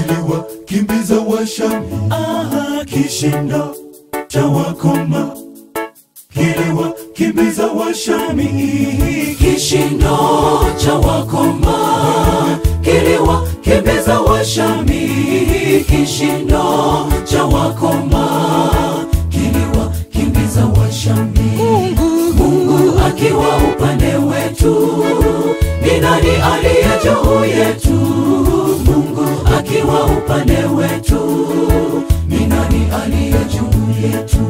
kiliwakimbiza Washami. Aha, kishindo cha wakoma kiliwakimbiza Washami. kishindo cha wakoma kiliwakimbiza washami kishindo cha wakoma kiliwakimbiza washami mungu akiwa upande wetu ni nani aliye juu yetu mungu akiwa upande wetu ni nani aliye juu yetu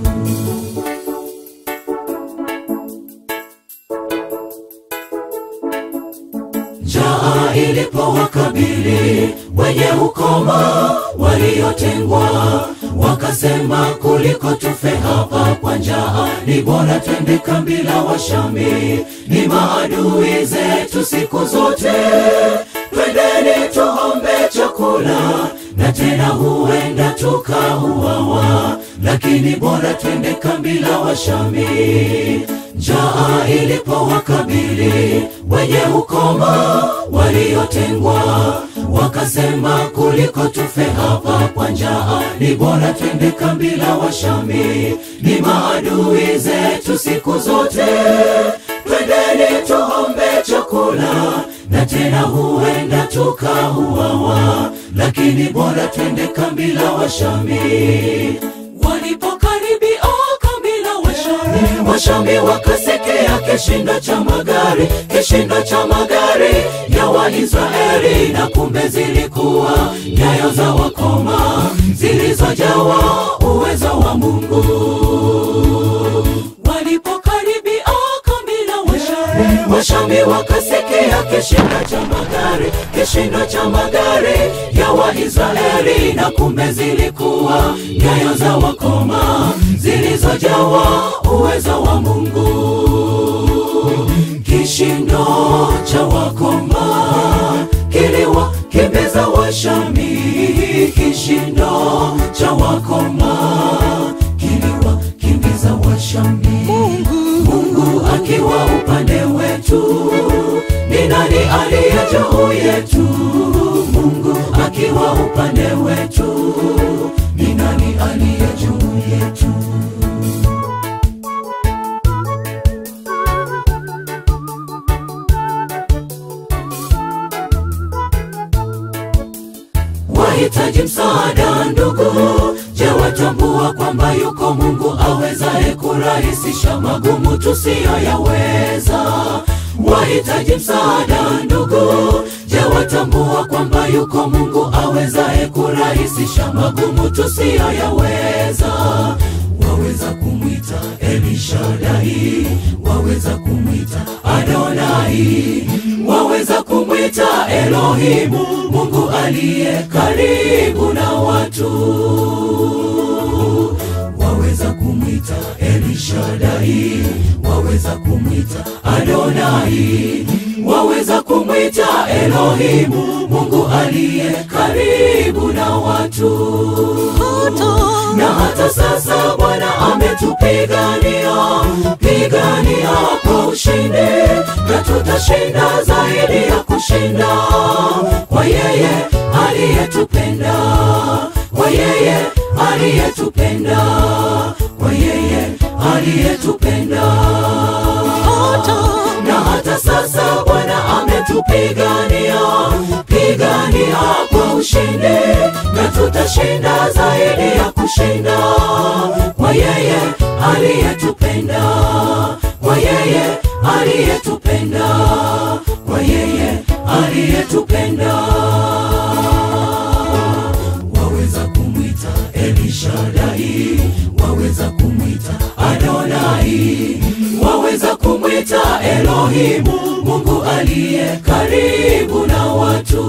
njaa ilipowakabili wenye ukoma waliotengwa wakasema kuliko tufe hapa kwa njaa ni bora twende kambi la washami ni maadui zetu siku zote twendeni tuombe chakula na tena huenda tukauawa lakini bora twende kambi la washami njaa ilipowakabili wenye ukoma waliotengwa wakasema kuliko tufe hapa kwa njaa ni bora twende kambi la washami ni maadui zetu siku zote twendeni tuombe chakula na tena huenda tukauawa lakini bora twende kambi la washami walipokaribia kambi la washami washami wakasekea kishindo cha magari kishindo cha magari ya waisraeli na kumbe zilikuwa nyayo za wakoma zilizojawa uwezo wa mungu walipokaribia kambi la washami washami wakasekea kishindo cha magari kishindo cha magari ya waisraeli na kumbe zilikuwa nyayo za wakoma zilizojawa uwezo wa mungu kishindo cha wakoma kiliwakimbiza washami kishindo cha wakoma kiliwakimbiza washami mungu akiwa upande wetu ni nani aliye juu yetu mungu akiwa upande wetu ni nani aliye juu yetu wahitaji msaada ndugu je watambua kwamba yuko mungu awezaye kurahisisha magumu tusiyoyaweza wahitaji msaada ndugu je watambua kwamba yuko mungu awezaye kurahisisha magumu tusiyoyaweza waweza kumwita elishadai waweza kumwita adonai waweza kumwita elohimu mungu aliye karibu na watu waweza kumwita elishadai waweza kumwita adonai waweza kumwita elohimu mungu aliye karibu na watu na hata sasa bwana ametupigania pigania kwa ushindi na tutashinda zaidi ya kushinda kwa yeye aliyetupenda kwa yeye aliyetupenda kwa yeye aliyetupenda na hata sasa bwana ametupigania pigania kwa ushindi na tutashinda zaidi ya kushinda kwa yeye aliyetupenda kwa yeye aliyetupenda kwa yeye aliyetupenda waweza kumwita elishadai waweza kumwita adonai waweza kumwita elohimu mungu aliye karibu na watu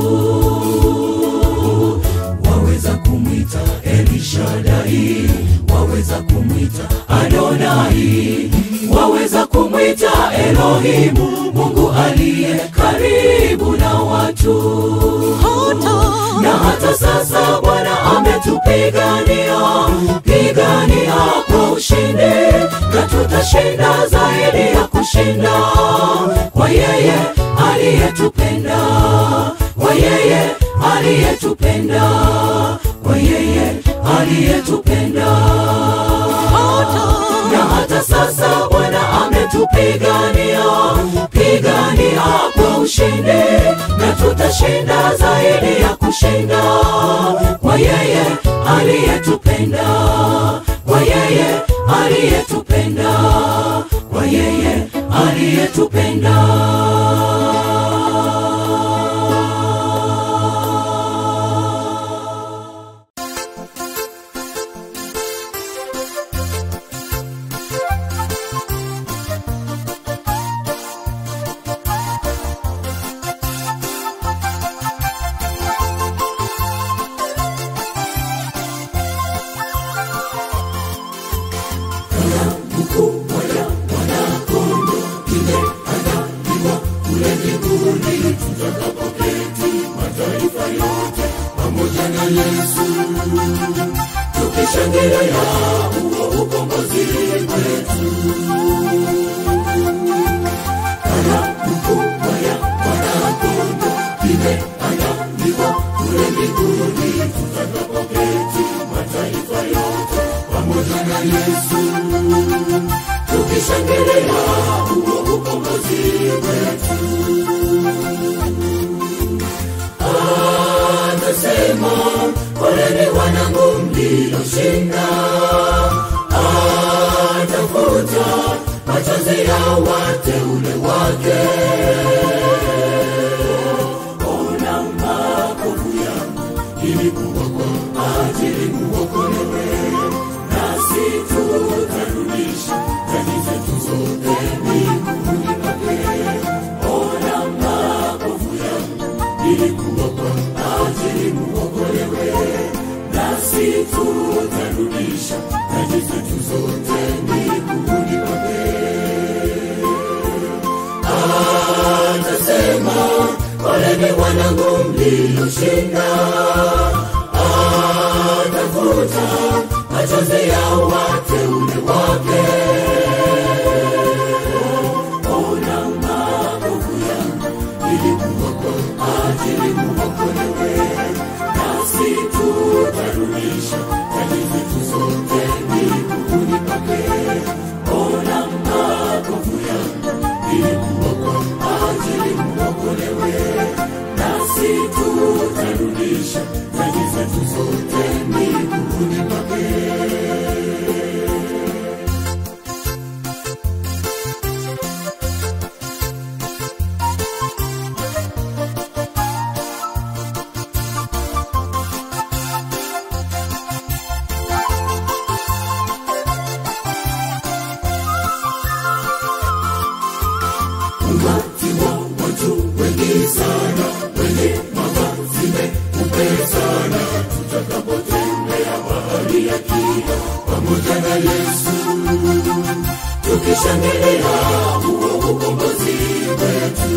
waweza kumwita elishadai waweza kumwita adonai waweza kumwita elohimu mungu aliye karibu na watu na hata sasa bwana ametupigania pigania kwa ushindi na tutashinda zaidi ya kushinda kwa yeye aliyetupenda kwa yeye aliyetupenda kwa yeye aliyetupenda na hata sasa bwana ametupigania pigania kwa ushindi na tutashinda zaidi ya kushinda kwa yeye aliyetupenda kwa yeye aliyetupenda kwa yeye aliyetupenda tukishangilia huo ukombozi wetu kana mkubwa ya mwanakondo imeandaliwa kule mbinguni tutakapoketi mataifa yote pamoja na yesu tukishangilia huo ukombozi wetu anasema poleni wanangu mlioshinda atafuta machozi ya wateule wake ona makovu yangu ilikuwa kwa ajili muokolewe nasi tutarudisha dhambi zetu zote miguuni pake ona makovu yangu ilikuwa kwa ajili muokolewe nasi tutarudisha dhambi zetu zote miguuni pake anasema poleni wanangu mlioshinda atafuta machozi ya wateule wake ona makovu yangu ilikuwa kwa ajili muokolewe nasi tutarudisha dhambi zetu zote miguuni pake ona makovu yangu ilikuwa kwa ajili muokolewe nasi tutarudisha dhambi zetu zote miguuni pake umati wa watu wengi sana wenye mavazi meupe sana tutakapotembea bahari ya kina pamoja na yesu tukishangilia huo ukombozi wetu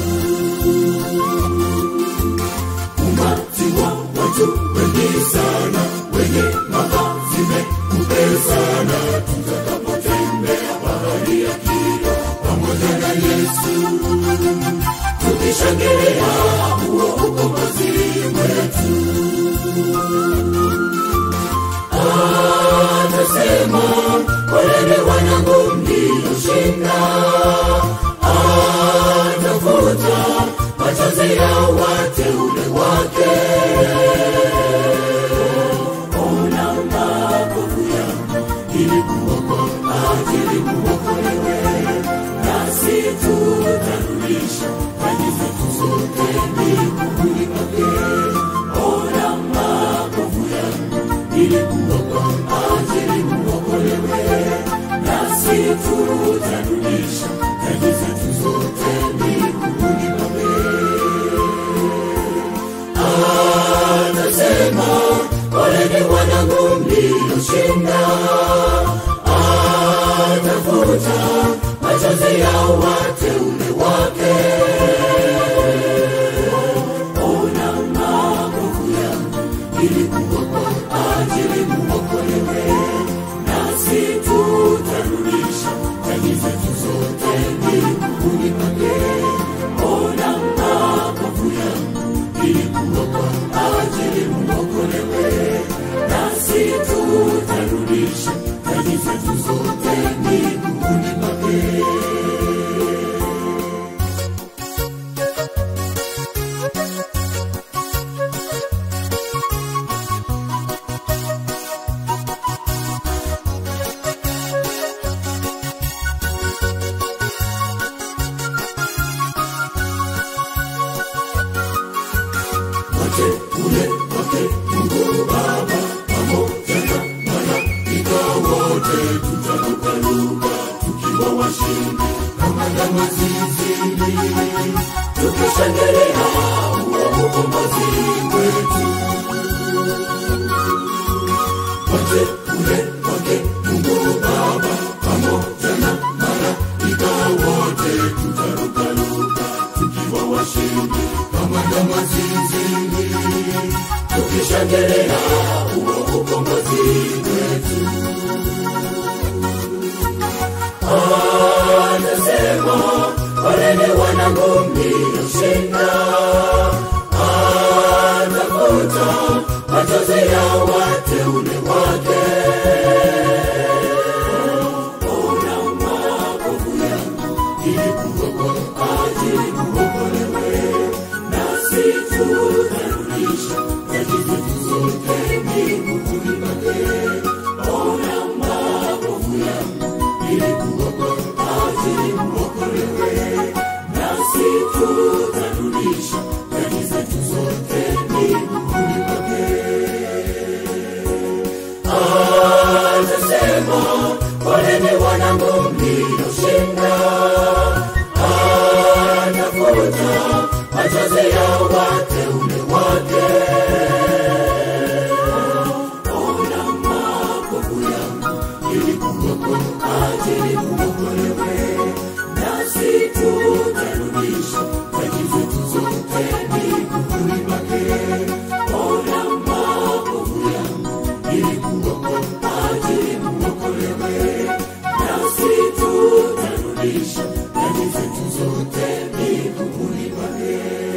umati wa watu wengi sana wenye mavazi meupe sana tutakapotembea bahari ya kina pamoja na yesu tukishangilia huo ukombozi wetu anasema poleni wanangu mlioshinda atafuta machozi ya wateule wake ona makovu yangu ilikuwa kwa ajili muokolewe nasi tutarudisha dhambi zetu zote miguuni pake ona makovu yangu ilikuwa kwa ajili muokolewe nasi tutarudisha dhambi zetu zote miguuni pake anasema poleni wanangu mlioshinda atafuta machozi ya wateule wake ona makovu yangu ilikuwa kwa ajili muokolewe nasi tutarudisha dhambi zetu zote miguuni pake ona makovu yangu ilikuwa kwa wateule wake Mungu Baba pamoja na malaika wote, tutarukaruka tukiwa washindi kama ndama zizini, tukishangilia huo ukombozi wetu. Anasema poleni wanangu mlioshinda, atafuta machozi ya wateule wake. Ona makovu yangu ilikuwa kwa ajili muokolewe, nasi tutarudisha taji zetu zote mbinguni pake. Ona makovu yangu ilikuwa kwa ajili muokolewe, nasi tutarudisha taji zetu zote mbinguni pake. Anasema poleni wanangu mlioshinda, anafuta machozi ya wateule wake. Ona makovu yangu ilikuwa kwa ajili muokolewe, nasi tutarudisha taji zetu zote mbinguni pake. Ona makovu yangu ilikuwa kwa ajili muokolewe, nasi tutarudisha taji zetu zote mbinguni pake.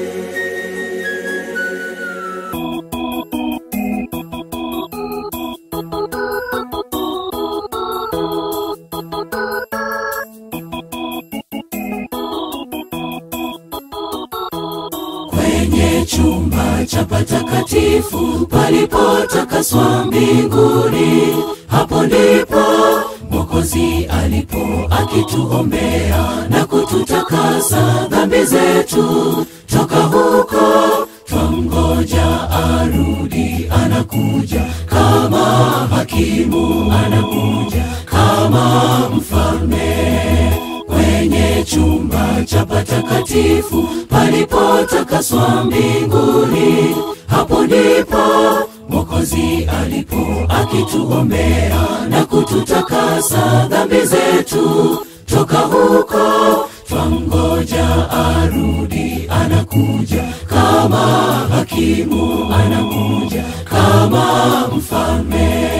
kwenye chumba cha patakatifu palipotakaswa mbinguni. Hapo ndipo Mwokozi alipo akituombea na kututakasa dhambi zetu. Toka huko twamgoja arudi, anakuja kama hakimu, anakuja kama mfalme kwenye chumba cha patakatifu palipotakaswa mbinguni. Hapo ndipo Mwokozi alipo akituombea na kututakasa dhambi zetu. Toka huko twamgoja arudi, anakuja kama hakimu, anakuja kama mfalme.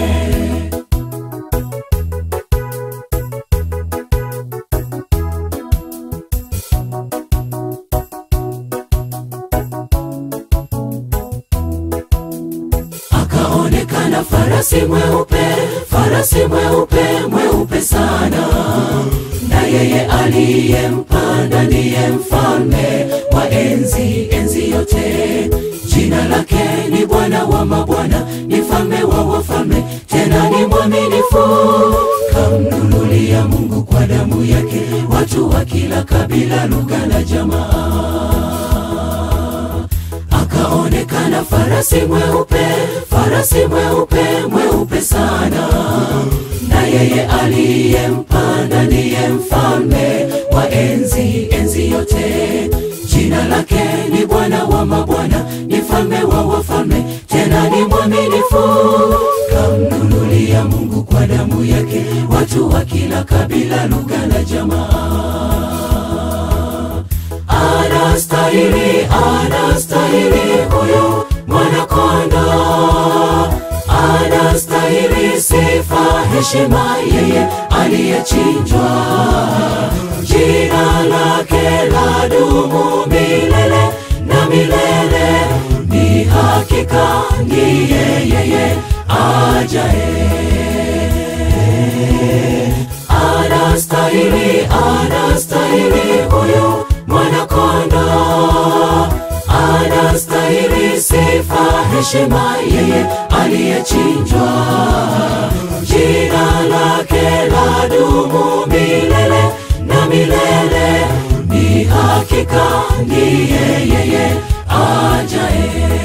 akaonekana farasi mweupe, farasi mweupe, mweupe sana, na yeye aliyempanda ndiye mfalme wa enzi, enzi yote. Jina lake ni Bwana wa mabwana, ni mfalme wa wafalme, tena ni mwaminifu. Kamnunulia Mungu kwa damu yake watu wa kila kabila, lugha na jamaa akaonekana farasi mweupe, farasi mweupe, mweupe sana, na yeye aliyempanda ndiye mfalme wa enzi, enzi yote. Jina lake ni Bwana wa mabwana, ni mfalme wa wafalme, tena ni mwaminifu. Kamnunulia Mungu kwa damu yake watu wa kila kabila, lugha na jamaa anastahili, anastahili huyu mwanakonda, anastahili sifa, heshima, yeye aliyechinjwa. Jina lake la dumu milele na milele, ni hakika ndiye yeye ajaye anastahili, anastahili huyu mwanakonda, anastahili sifa, heshima, yeye aliyechinjwa. Jina lake la dumu milele na milele, ni hakika ndiye yeye ajaye.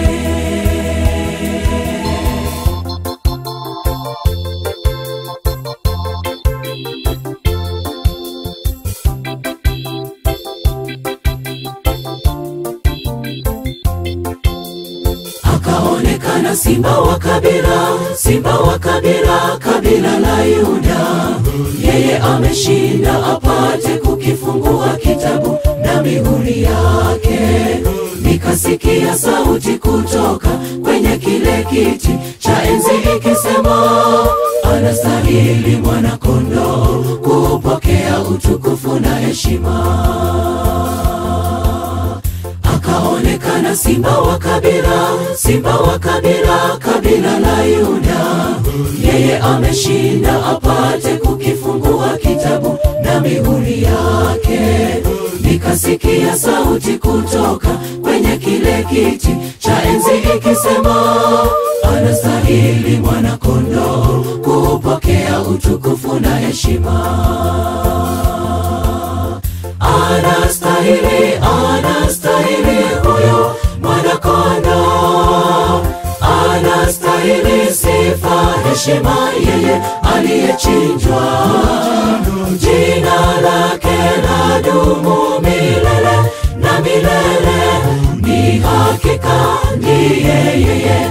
akaonekana simba wa kabila simba wa kabila kabila la yuda yeye ameshinda apate kukifungua kitabu na mihuri yake nikasikia sauti kutoka kwenye kile kiti cha enzi ikisema anastahili mwanakondoo kupokea utukufu na heshima akaonekana simba wa kabila simba wa kabila kabila la yuda yeye ameshinda apate kukifungua kitabu na mihuri yake nikasikia sauti kutoka kwenye kile kiti cha enzi ikisema anastahili mwanakondoo kupokea utukufu na heshima anastahili anastahili huyo mwanakondo anastahili sifa heshima yeye aliyechinjwa jina lake la dumu milele na milele ni hakika ndiye yeye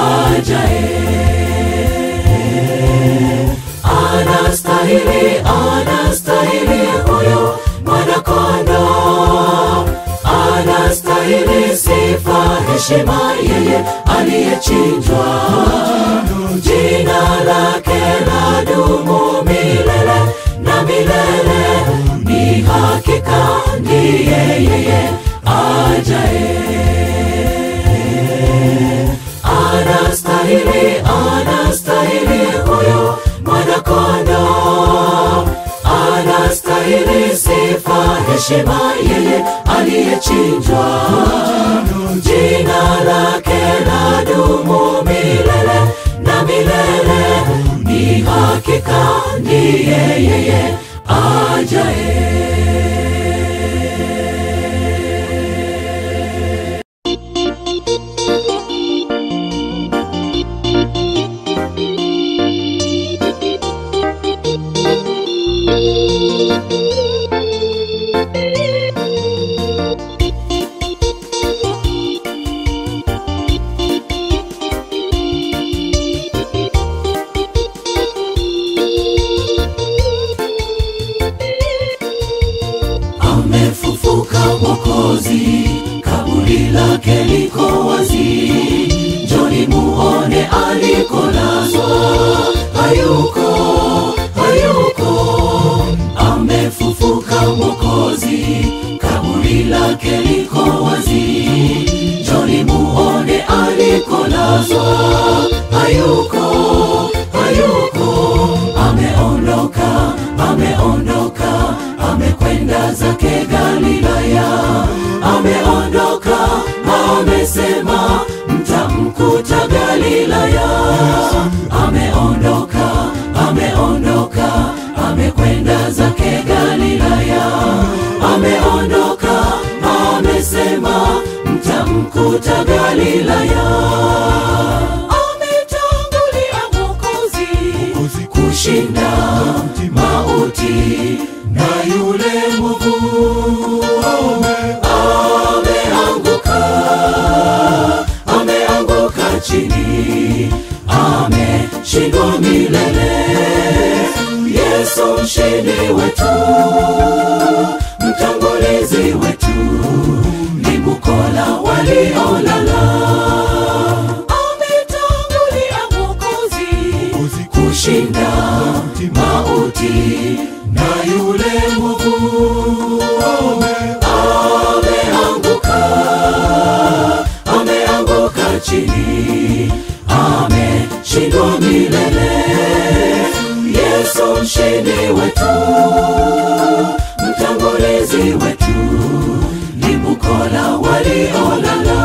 ajae anastahili anastahili huyo mwanakondo anastahili sifa heshima yeye aliyechinjwa jina lake la dumu milele na milele ni hakika ndiye yeye ajae anastahili anastahili huyo mwanakondo anastahili sifa heshima yeye aliyechinjwa jina lake la dumu milele na milele ni hakika ndiye yeye ajae amefufuka mwokozi kaburi lake liko wazi joni muone alikolazwa hayuko hayuko amefufuka mwokozi kaburi lake liko wazi joni muone alikolazwa hayuko hayuko ameondoka ameondoka amekwenda zake galilaya ameondoka amesema mtamkuta galilaya ameondoka ameondoka amekwenda zake galilaya ameondoka amesema mtamkuta galilaya ametangulia mwokozi kushinda mauti na yule mwovu ameanguka ameanguka chini ameshindwa milele yesu mshindi wetu mtangulizi wetu ni bukola waliolala ametangulia mwokozi kushinda mauti na yule mwovu ameanguka ameanguka chini ameshindwa milele yesu mshindi wetu mtangulizi wetu ni bukola waliolala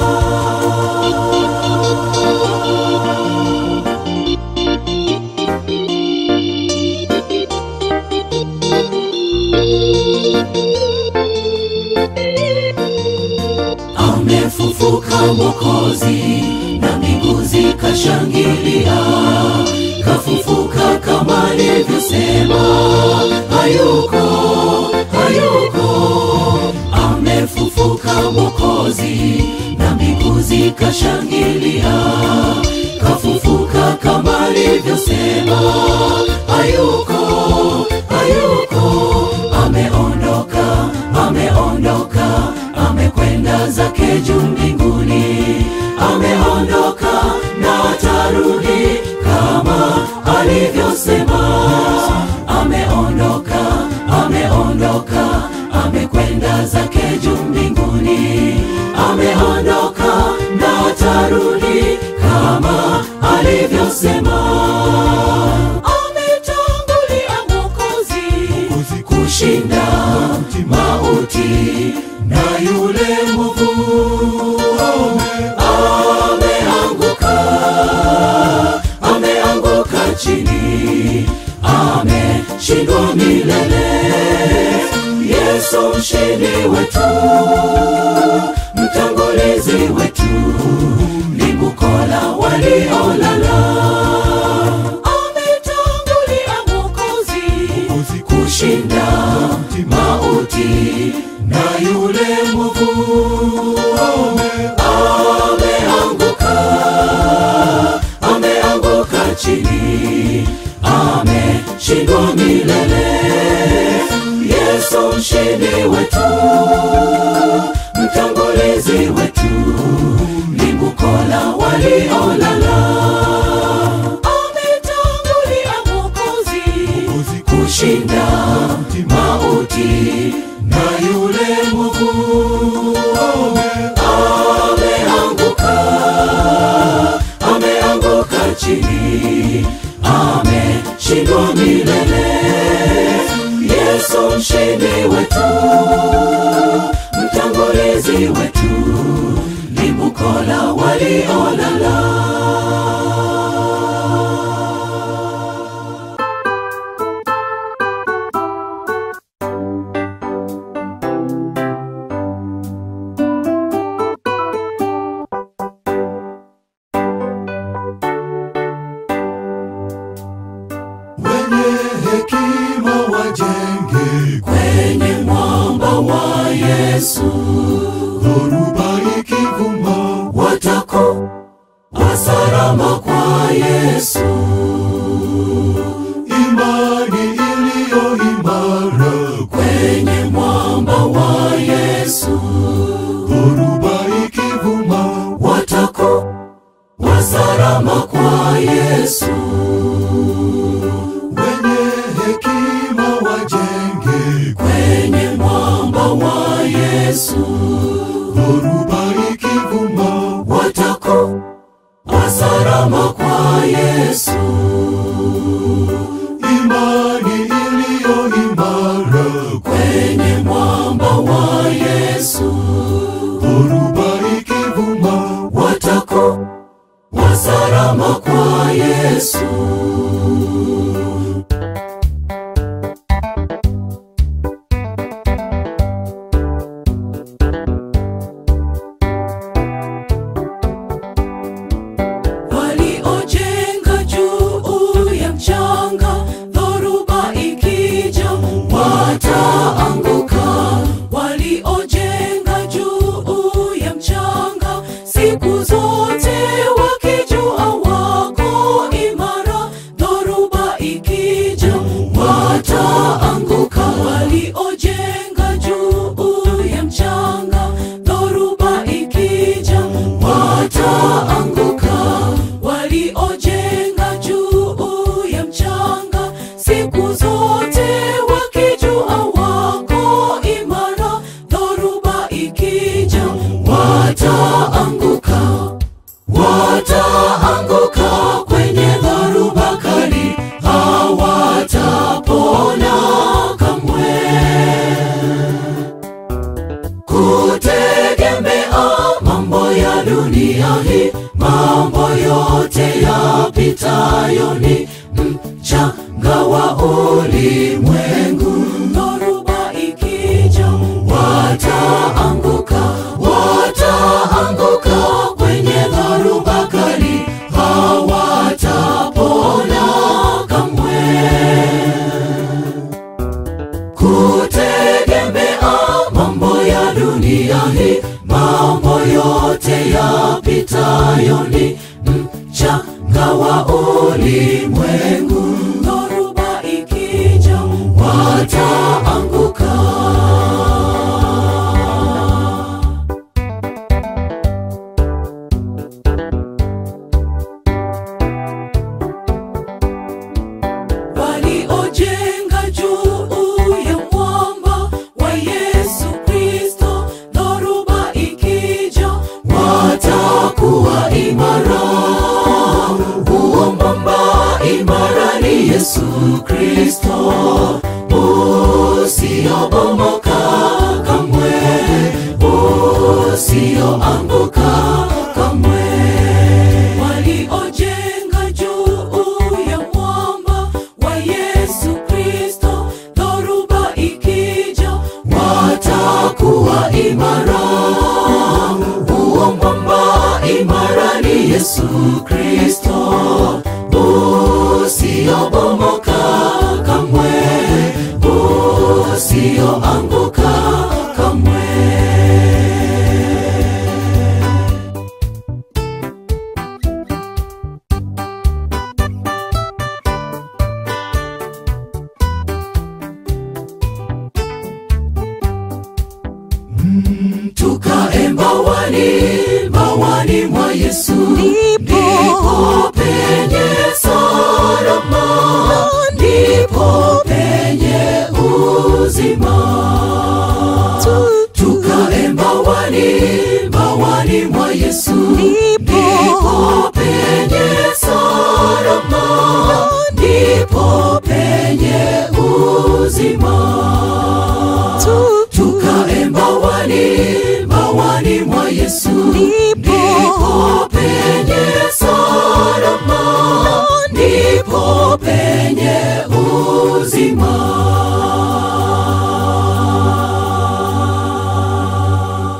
amefufuka mwokozi na mbingu zikashangilia kafufuka kama alivyosema hayuko hayuko amefufuka mwokozi na mbingu zikashangilia kafufuka kama alivyosema hayuko hayuko ameondoka ameondoka amekwenda zake juu mbinguni ameondoka na atarudi kama alivyosema ameondoka ameondoka amekwenda zake juu mbinguni ameondoka na atarudi kama alivyosema ametangulia mwokozi kushinda mauti na yule mwovu ameanguka ameanguka chini ameshindwa milele yesu mshindi wetu mtangulizi wetu ni bukola waliolala ametangulia mwokozi kushinda mauti na yule mwovu ameanguka ameanguka chini ameshindwa milele yesu mshindi wetu mtangulizi wetu ni bukola waliolala ametangulia mwokozi kushinda mauti na yule mwovu ameanguka ameanguka chini ameshindwa milele yesu mshindi wetu mtangulizi wetu ni bukola waliolala wenye hekima wajenge kwenye mwamba wa yesu dhoruba ikivuma watako salama kwa yesu imani iliyo imara kwenye mwamba wa yesu dhoruba ikivuma watako salama kwa yesu wenye hekima wajenge kwenye mwamba wa yesu dhoruba ikivuma watako salama kwa yesu imani iliyo imara kwenye mwamba wa yesu dhoruba ikivuma watako salama kwa yesu waliojenga juu ya mchanga dhoruba ikija wataanguka waliojenga juu ya mchanga siku zote wakijua wako imara dhoruba ikija wataanguka waliojenga juu ya mchanga dhoruba ikija wataanguka waliojenga juu ya mchanga siku zote wakijua wako imara dhoruba ikija wataanguka wataanguka kwenye dhoruba kali hawatapona kamwe kutegemea mambo ya dunia hii mambo yote yapitayo ni mchanga wa ulimwengu dhoruba ikija wataanguka wataanguka kwenye dhoruba kali hawatapona kamwe kutegemea mambo ya dunia hii mambo yote yapi Yesu Kristo usiobomoka kamwe, usioanguka kamwe. Waliojenga juu ya mwamba wa Yesu Kristo, dhoruba ikija watakuwa imara. Huo mwamba imara ni Yesu Kristo usiobomoka kamwe, usioanguka kamwe. tukae mbawani mbawani mwa Yesu ndipo penye salama ndipo penye uzima tukae mbawani mbawani mwa Yesu ndipo penye salama ndipo penye uzima tukae mbawani mbawani mwa Yesu ndipo penye salama ndipo penye uzima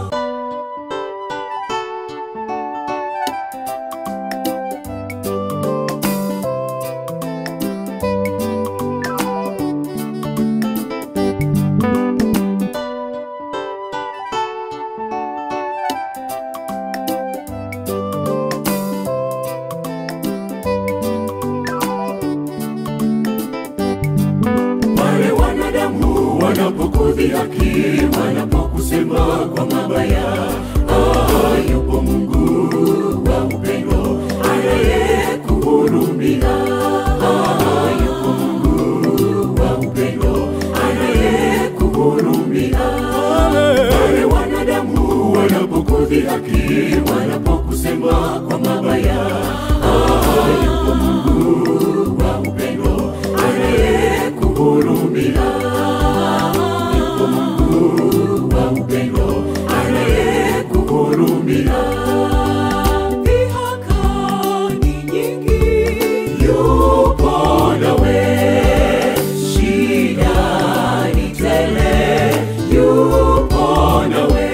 wale wanadamu wanapokudhihaki wanapokusema kwa mabaya ah, yupo mungu wa upendo anayekuhurumia ah, yupo mungu wa upendo anayekuhurumia wale wanadamu wanapokudhihaki wanapokusema kwa mabaya ah, yupo mungu wa upendo anayekuhurumia yupo mungu wa upendo anayekuhurumia dhihaka ni nyingi yupo nawe shida ni tele yupo nawe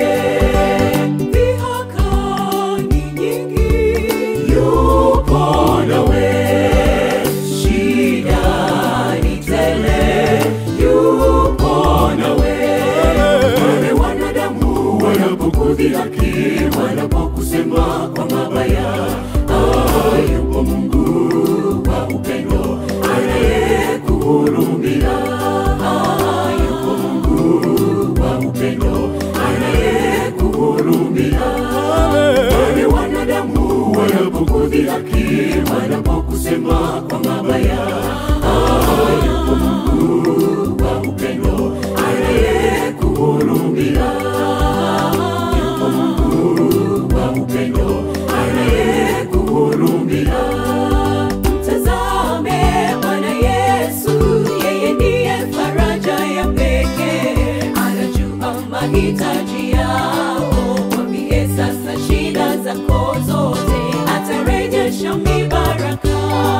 dhihaka ni nyingi yupo nawe shida ni tele yupo nawe wale wanadamu wanapokudhihaki wanapokusema kwa mabaya ah, yupo mungu wa upendo anayekuhurumia ah, yupo mungu wa upendo anayekuhurumia wale wanadamu wanapokudhihaki wanapokusema kwa mabaya ah, yupo mungu wa upendo anayekuhurumia yupo mungu wa upendo anayekuhurumia mtazame bwana yesu yeye ndiye faraja ya pekee anajua mahitaji yao mwambie sasa shida zako zote atarejesha mibaraka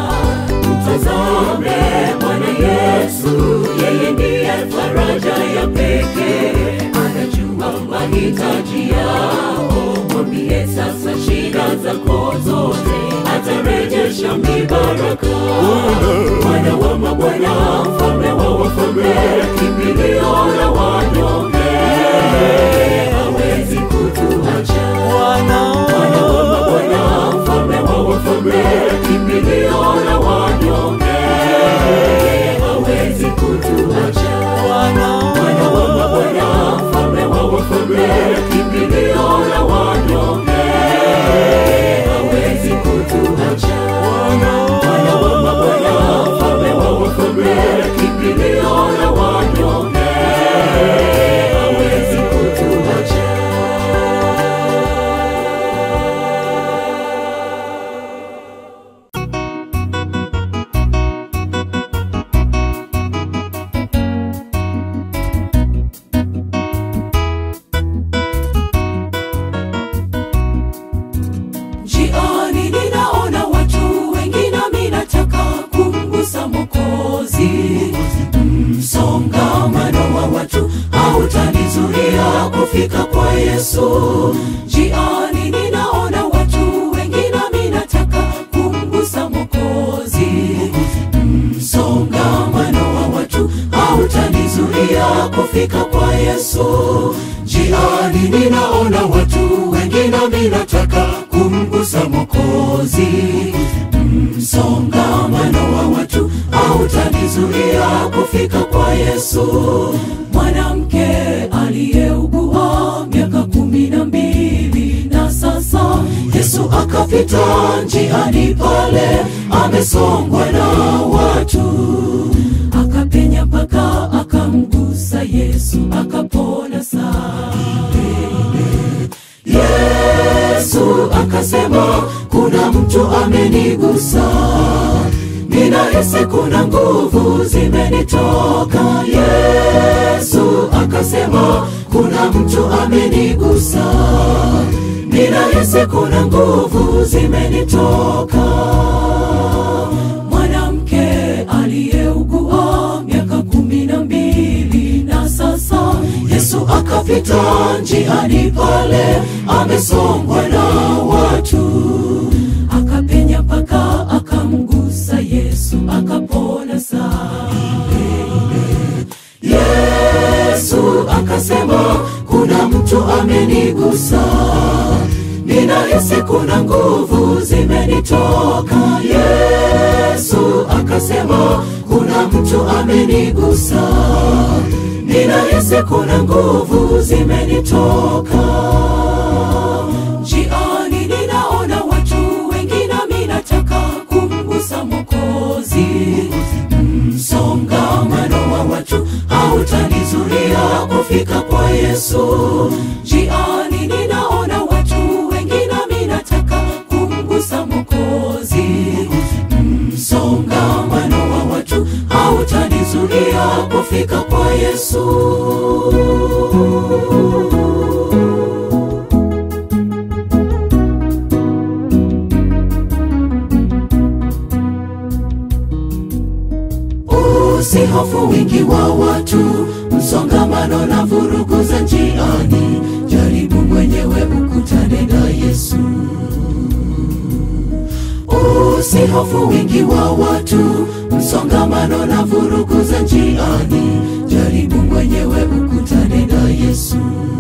mtazame bwana yesu yeye ndiye faraja ya pekee anajua mahitaji yao mwambie sasa shida zako zote atarejesha mibaraka bwana wa mabwana mfalme wa wafalme kimbilio la wanyonge hawezi kutuacha Bwana wa mabwana mfalme wa wafalme kimbilio la wanyonge hawezi kutuacha Bwana wa mabwana mfalme wa wafalme kimbilio la wanyonge hawezi kutuacha Bwana wa mabwana mfalme wa wafalme kimbilio la wanyonge Yesu. Njiani ninaona watu wengi, nami nataka kumgusa Mwokozi. Msongamano wa watu hautanizuia kufika kwa Yesu. Njiani ninaona watu wengi, nami nataka kumgusa Mwokozi. Msongamano wa watu hautanizuia kufika kwa Yesu. Mwanamke aliyeugua miaka kumi na mbili na sasa Yesu akapita njiani pale, amesongwa na watu, akapenya mpaka akamgusa Yesu, akapona saa Yesu akasema, kuna mtu amenigusa, ninahisi kuna nguvu zimenitoka. Yesu akasema, kuna mtu amenigusa, ninahisi kuna nguvu zimenitoka. Mwanamke aliyeugua miaka kumi na mbili na sasa Yesu akapita njiani pale, amesongwa na watu, akapenya mpaka akamgusa Yesu, akapona saa Yesu akasema, kuna mtu amenigusa, ninahisi kuna nguvu zimenitoka. Yesu akasema, kuna mtu amenigusa, ninahisi kuna nguvu zimenitoka. Njiani ninaona watu wengi, nami nataka kumgusa Mwokozi. Msongamano wa watu hautanizuia kufika kwa Yesu. Njiani ninaona watu wengi, nami nataka kumgusa Mwokozi. Msongamano wa watu hautanizuia kufika kwa Yesu. Usihofu wingi wa watu, msongamano na vurugu za njiani. Jaribu mwenyewe ukutane na Yesu. Usihofu wingi wa watu, msongamano na vurugu za njiani. Jaribu mwenyewe ukutane na Yesu.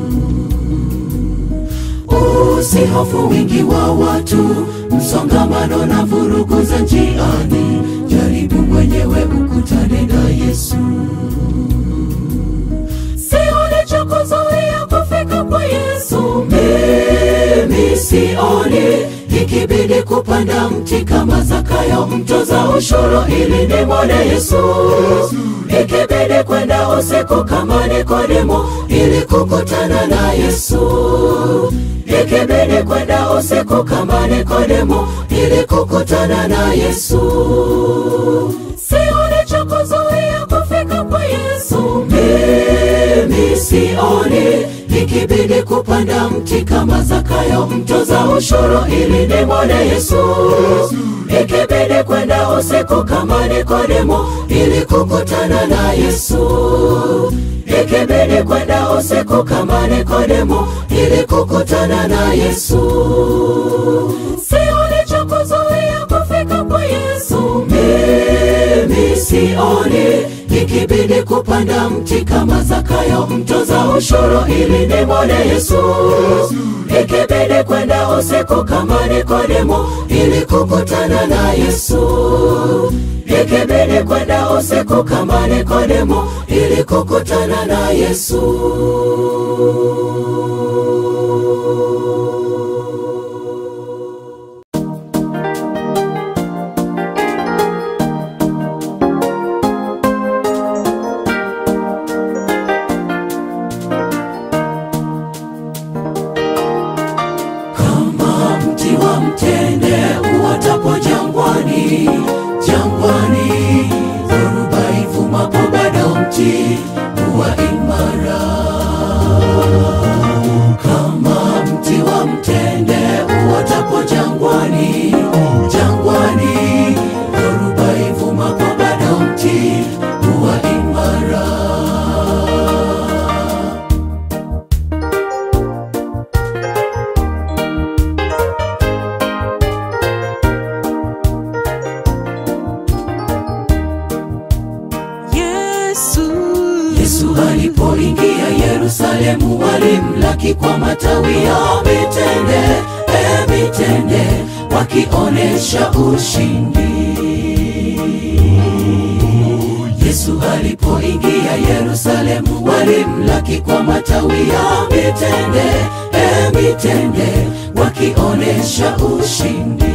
Usihofu wingi wa watu, msongamano na vurugu za njiani. Jaribu mwenyewe ukutane na Yesu. Sioni cha kuzuia kufika kwa Yesu. Mimi sioni ikibidi kupanda mti kama Zakayo mtoza ushuru ili nimwone Yesu. Ikibidi kwenda usiku kama Nikodemo ili kukutana na Yesu. Ikibidi kwenda usiku kama Nikodemo ili kukutana na Yesu. Sioni cha kuzuia kufika kwa Yesu. Mimi sioni ikibidi kupanda mti kama Zakayo mtoza ushuru ili nimwone Yesu. Ikibidi kwenda usiku kama Nikodemo ili kukutana na Yesu. Ikibidi kwenda usiku kama Nikodemo ili kukutana na Yesu. Sioni cha kuzuia kufika kwa Yesu. Mimi sioni ikibidi kupanda mti kama Zakayo mtoza ushuru ili nimwone Yesu. Ikibidi kwenda usiku kama Nikodemo ili kukutana na Yesu. Ikibidi kwenda usiku kama Nikodemo ili kukutana na Yesu. kama mti wa mtende uotapo jangwani, jangwani, dhoruba ivumapo bado mti huwa imara. Yerusalemu walimlaki kwa matawi ya mitende, e mitende, wakionesha ushindi. Yesu alipoingia Yerusalemu walimlaki kwa matawi ya mitende, e mitende, wakionesha ushindi.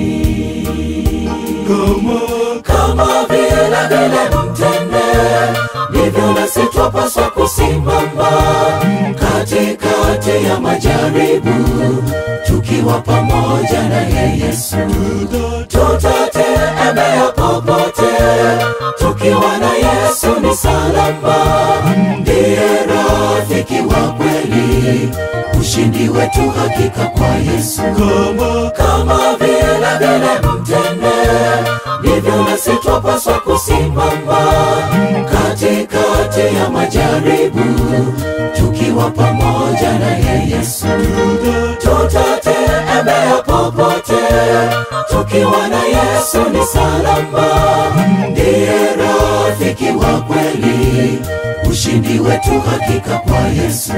kama Kama vile vile mtende, ndivyo nasi twapaswa kusimama katikati ya majaribu, tukiwa pamoja naye Yesu tutatembea popote tukiwa na Yesu ni salama, ndiye rafiki wa kweli, ushindi wetu hakika kwa Yesu. kama Kama vile vile mtende, ndivyo nasi twapaswa kusimama katikati ya majaribu, tukiwa pamoja naye Yesu tutatembea popote tukiwa na Yesu ni salama, ndiye rafiki wa kweli, ushindi wetu hakika kwa Yesu.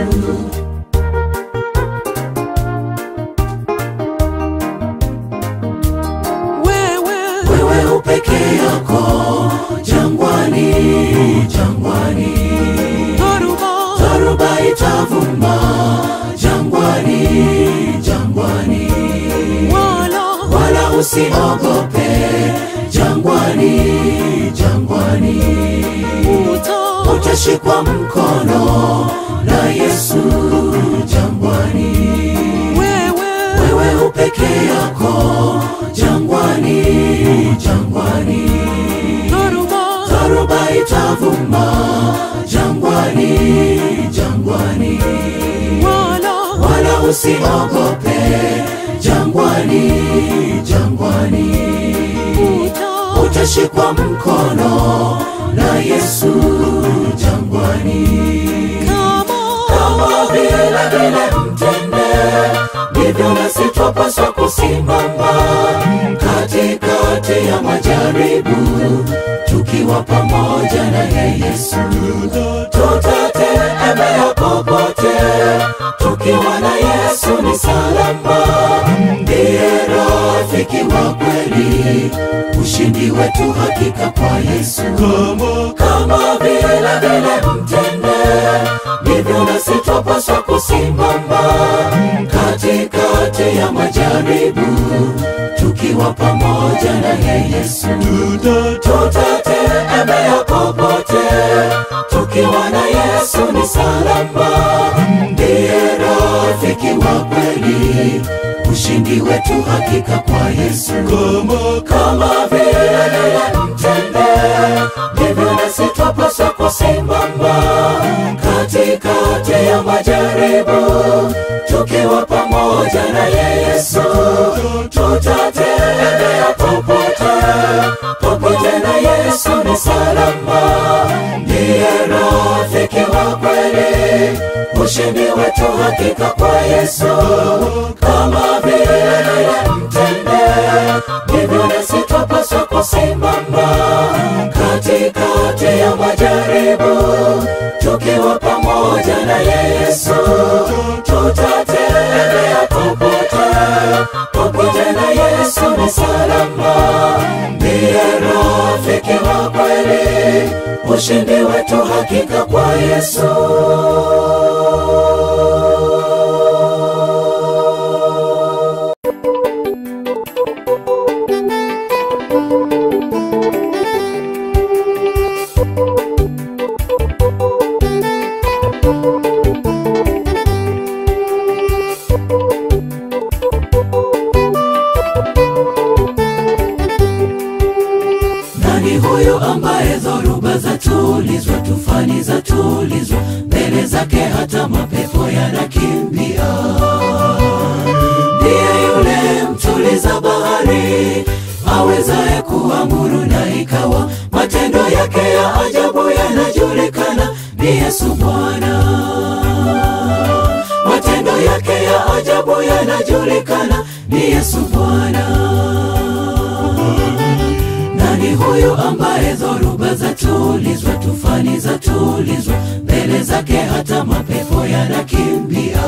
Wewe upeke yako jangwani, jangwani, dharuba itavuma jangwani, jangwani wala usiogope jangwani, jangwani, utashikwa mkono na Yesu jangwani. Wewe upeke yako jangwani, jangwani, dharuba itavuma jangwani, jangwani, wala usiogope jangwani, jangwani, utashikwa mkono na Yesu jangwani. Kama vile vile mtende, ndivyo nasi twapaswa kusimama katikati ya majaribu, tukiwa pamoja naye Yesu tutatembea popote tukiwa na Yesu ni salama, ndiye rafiki wa kweli, ushindi wetu hakika kwa Yesu. kama Kama vile vile mtende, ndivyo nasi twapaswa kusimama katikati ya majaribu, tukiwa pamoja naye Yesu tutatembea popote tukiwa na Yesu ni salama, ndiye rafiki wa kweli, ushindi wetu hakika kwa Yesu. kama Kama vile vile mtende, ndivyo nasi twapaswa kusimama katikati ya majaribu, tukiwa pamoja naye Yesu tutatembea popote popote na Yesu ni salama, ndiye rafiki wa kweli, ushindi wetu hakika kwa Yesu. Kama vile mtende, ndivyo nasi twapaswa kusimama katikati ya majaribu, tukiwa pamoja na Yesu tutatembea popote popote na Yesu ni salama, ndiye rafiki wa kweli, ushindi wetu hakika kwa Yesu. Nani huyu ambaye dhoruba zatulizwa, tufani zatulizwa, mbele zake hata mapepo yanakimbia? Ndiye yule mtuliza bahari, awezaye kuamuru na ikawa, matendo yake ya ajabu yanajulikana. Ni Yesu Bwana, matendo yake ya ajabu yanajulikana. Ni Yesu Bwana. Nani huyu ambaye dhoruba zatulizwa, tufani zatulizwa, mbele mbele zake hata mapepo yanakimbia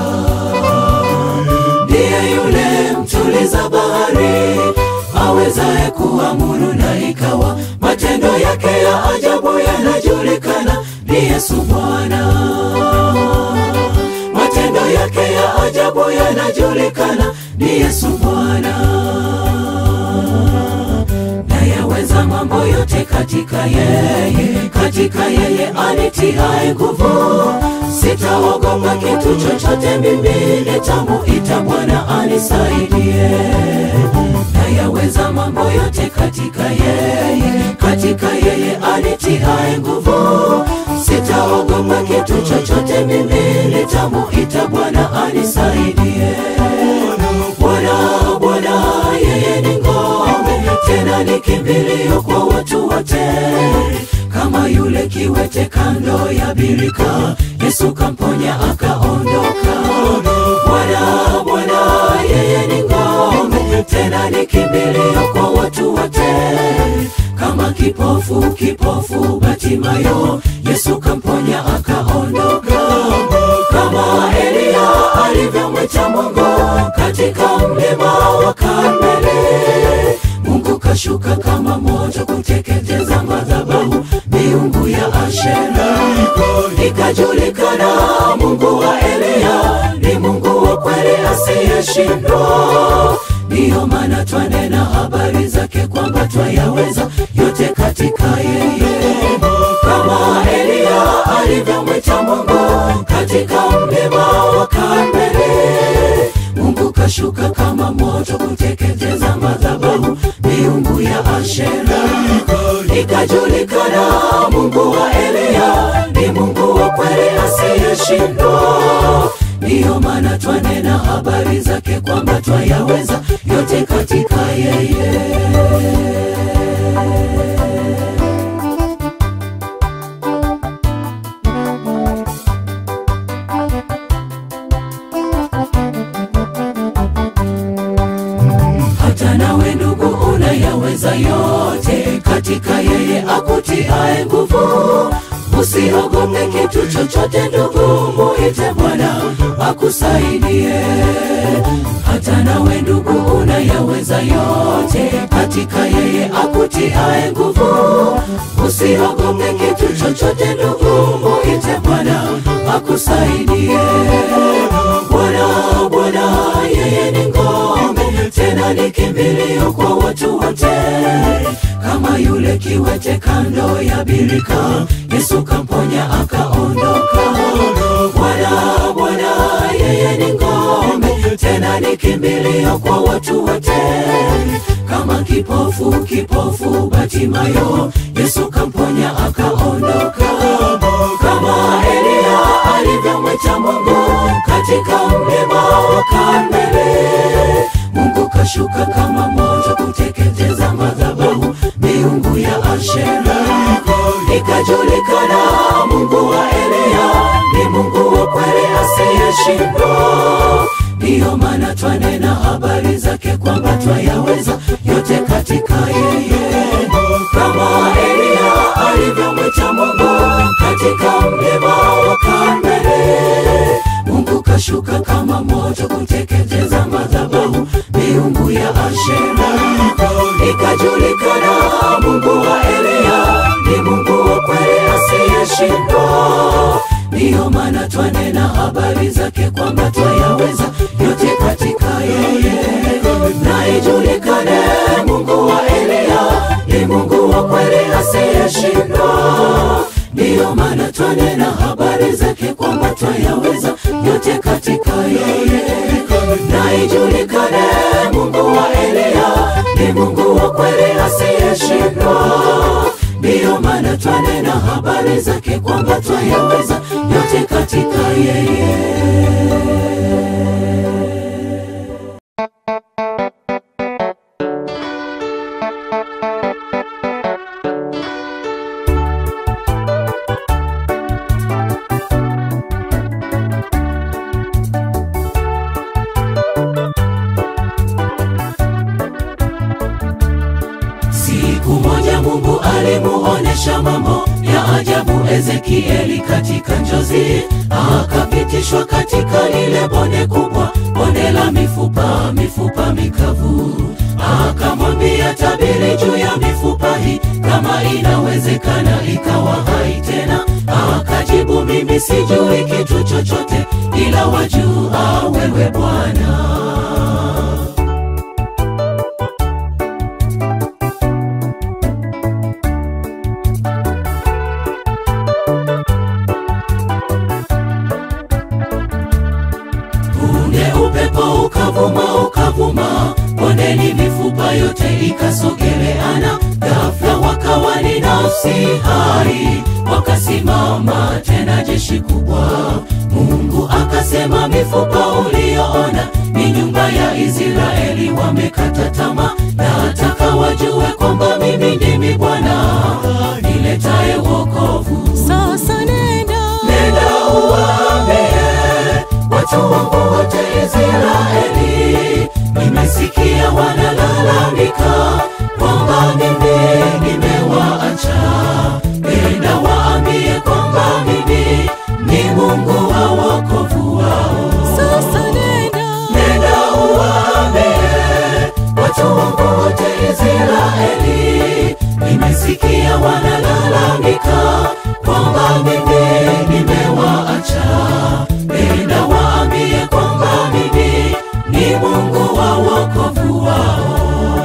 ndiye yule mtuliza bahari awezaye kuamuru na ikawa matendo yake ya ajabu yanajulikana ni yesu bwana matendo yake ya ajabu yanajulikana ni yesu bwana nayaweza mambo yote katika yeye katika yeye anitiae nguvu sitaogopa kitu chochote mimi nitamuita bwana anisaidie nayaweza mambo yote katika yeye katika yeye anitiae nguvu sitaogopa kitu chochote mimi nitamuita bwana anisaidie bwana bwana yeye ni ngome tena ni kimbilio kwa watu wote kama yule kiwete kando ya birika yesu kamponya akaondoka bwana bwana yeye ni ngome tena ni kimbilio kwa watu wote kama kipofu kipofu batimayo yesu kamponya akaondoka kama eliya alivyomwita mungu katika mlima wa karmeli mungu kashuka kama moto kuteketeza madhabahu miungu ya ashera ikajulikana mungu wa eliya ni mungu wa kweli asiyeshindwa ndiyo maana twanena habari zake kwamba twayaweza yote katika yeye kama eliya alivyomwita mungu katika mlima wa karmeli mungu kashuka kama moto kuteketeza madhabahu miungu ya ashera ikajulikana mungu wa eliya ni mungu wa kweli asiyeshindwa ndiyo maana twanena habari zake kwamba twayaweza yote katika yeye hata nawe ndugu unayaweza yote katika yeye akutiae nguvu usiogope kitu chochote ndugu muite bwana akusaidie hata nawe ndugu unayaweza yote katika yeye akutiae nguvu usiogope kitu chochote ndugu muite bwana akusaidie bwana bwana yeye ni ngome tena ni kimbilio kwa watu wote kama yule kiwete kando ya birika yesu kamponya akaondoka bwana bwana yeye ni ngome tena ni kimbilio kwa watu wote kama kipofu kipofu batimayo yesu kamponya akaondoka kama eliya alivyomwita mungu katika mlima wa karmeli mungu kashuka kama moto kuteketeza madhabahu miungu ya ashera ikajulikana mungu wa eliya ni mungu wa kweli asiyeshindwa ndiyo maana twanena habari zake kwamba twayaweza yote katika yeye kama eliya alivyomwita mungu katika mlima wa karmeli mungu kashuka kama moto kuteketeza madhabahu miungu ya ashera ikajulikana mungu wa eliya ni mungu wa kweli asiyeshindwa ndiyo maana twanena habari zake kwamba twayaweza yote katika yeye na ijulikane mungu wa eliya ni mungu wa kweli asiyeshindwa ndiyo maana twanena habari zake kwamba twayaweza yote katika yeye na ijulikane mungu wa eliya ni mungu wa kweli asiyeshindwa ndiyo maana twanena habari zake kwamba twayaweza yote katika yeye Siku moja Mungu alimuonesha mambo ya ajabu Ezekieli katika njozi, akapitishwa katika lile bonde kubwa, bonde la mifupa, mifupa mikavu. Akamwambia, tabiri juu ya mifupa hii, kama inawezekana ikawa hai tena. Akajibu, mimi sijui kitu chochote, ila wajua wewe Bwana. Punde upepo ukavuma ukavuma, bondeni mifupa yote ikasogeleana. Ghafla wakawa ni nafsi hai, wakasimama tena jeshi kubwa. Mungu akasema, mifupa uliyoona ni nyumba ya Israeli, wamekata tamaa. Nataka wajue kwamba mimi ndimi Bwana niletaye wokovu. Sasa nenda Nenda uwaambie watu wangu wote Israeli, nimesikia wanalalamika kwamba mimi nimewaacha. Nenda waambie kwamba mimi ni Mungu wa wokovu wao. sasa nenda Nenda uwaambie watu wangu wote Israeli, nimesikia wanalalamika kwamba mimi nimewaacha. Nenda waambie kwamba mimi ni Mungu wa wokovu wao.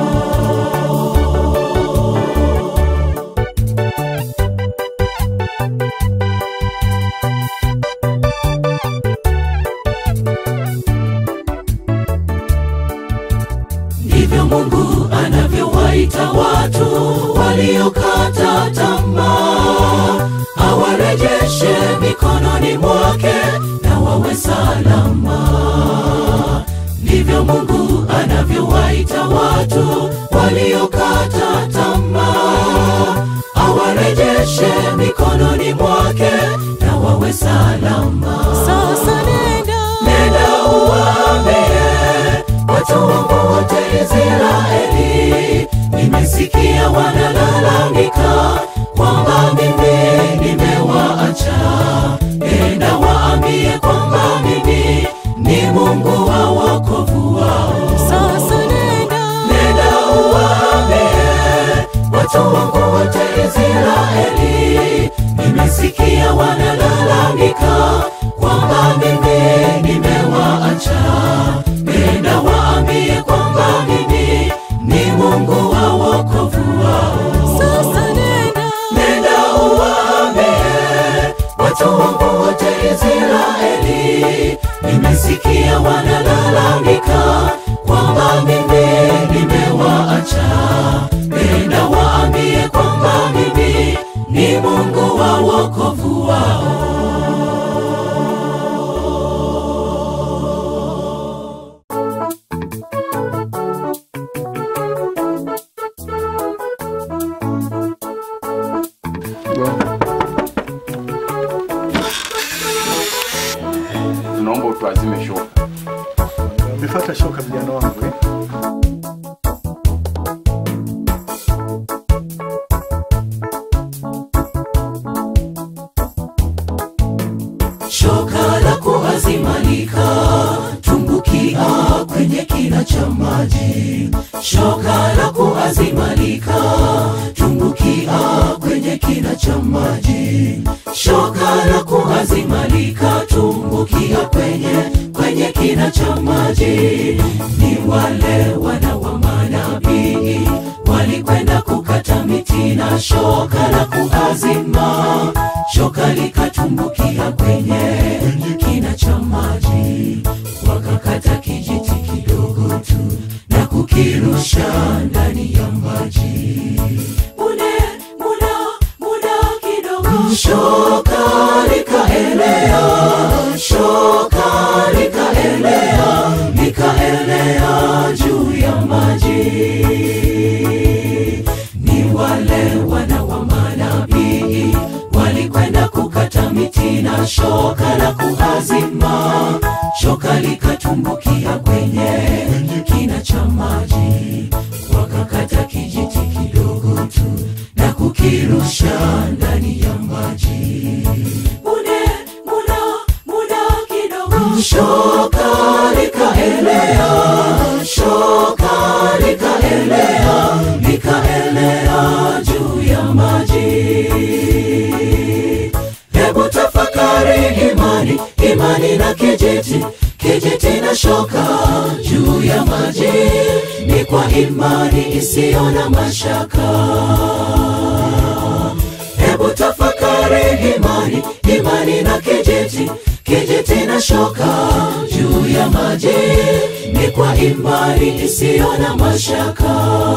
ndivyo Mungu anavyowaita watu waliokata tamaa, awarejeshe mikononi mwake na wawe salama. Ndivyo Mungu anavyowaita watu waliokata tamaa, awarejeshe mikononi mwake na wawe salama. sasa nenda Nenda uwaambie watu wangu wote Israeli, nimesikia wanalalamika kwamba mimi nimewaacha. Nenda waambie kwamba mimi ni Mungu wa wokovu wao. sasa nenda Nenda uwaambie watu wangu wote Israeli, nimesikia wanalalamika kwamba mimi nimewaacha. Nenda waambie kwamba mimi ni Mungu wa wokovu wao. sasa nenda Nenda uwaambie watu wangu wote Israeli, nimesikia wanalalamika kwamba mimi nimewaacha. Nenda waambie kwamba mimi ni Mungu wa wokovu wao. Tunaomba utuazime shoka. Umefata shoka vijana wangu eh? shoka la kuazimalika tumbukia kwenye kina cha maji shoka la kuazimalika tumbukia kwenye kina cha maji shoka la kuazimalika tumbukia kwenye kwenye kina cha maji ni wale wana wa manabii walikwenda kukata miti na shoka la kuazima shoka likatumbukia kwenye kina cha maji wakakata kijiti kidogo tu na kukirusha ndani ya maji mune muda muda kidogo shoka likaelea shoka likaelea likaelea juu ya maji ni wale wana wa manabii walikwenda kukata miti na shoka la kuazima shoka likatumbukia kwenye kina cha maji wakakata kijiti kidogo ndani ya maji muda muda muda kidogo shoka likaelea shoka likaelea likaelea juu ya maji hebu tafakari imani imani na kijiti kijiti na shoka juu ya maji ni kwa imani isiyo na mashaka hebu tafakari imani imani na kijiti kijiti na shoka juu ya maji ni kwa imani isiyo na mashaka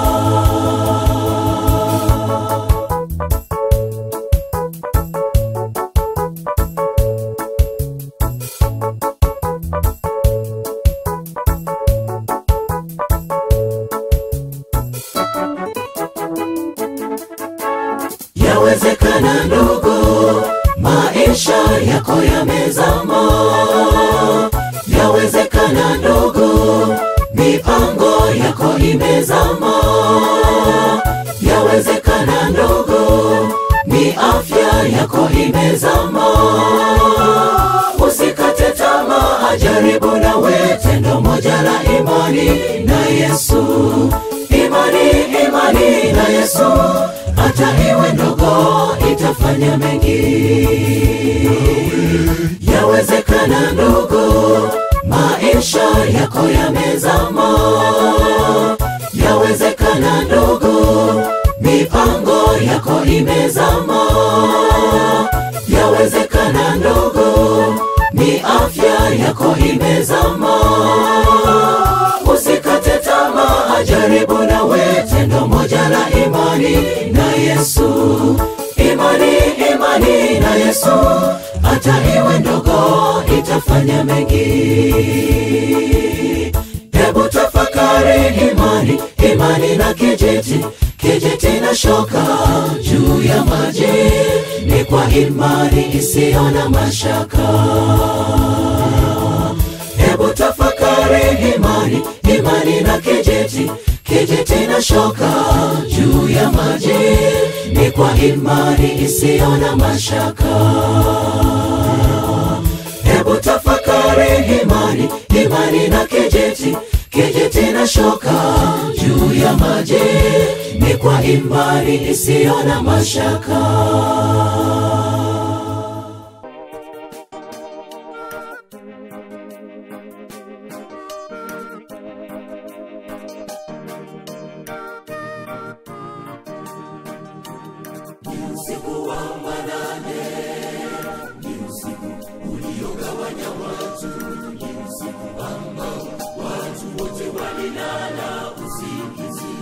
yawezekana ndugu maisha yako yamezama yawezekana ndugu mipango yako imezama yawezekana ndugu ni afya yako imezama usikate tamaa jaribu nawe tendo moja la imani na yesu imani imani na yesu hata iwe ndogo itafanya mengi yawezekana ndogo maisha yako yamezama yawezekana ndogo mipango yako imezama yawezekana ndogo ni afya yako imezama usikate tamaa jaribu nawe tendo moja la imani na yesu imani imani na yesu hata iwe ndogo itafanya mengi hebu tafakari imani imani na kijiti kijiti na shoka juu ya maji ni kwa imani isiyo na mashaka hebu tafakari imani imani na kijiti kijiti na shoka juu ya maji ni kwa imani isiyo na mashaka hebu tafakari imani imani na kijiti kijiti na shoka juu ya maji ni kwa imani isiyo na mashaka usiku wa manane ni usiku uliogawanya watu ni usiku ambao watu wote walilala usingizi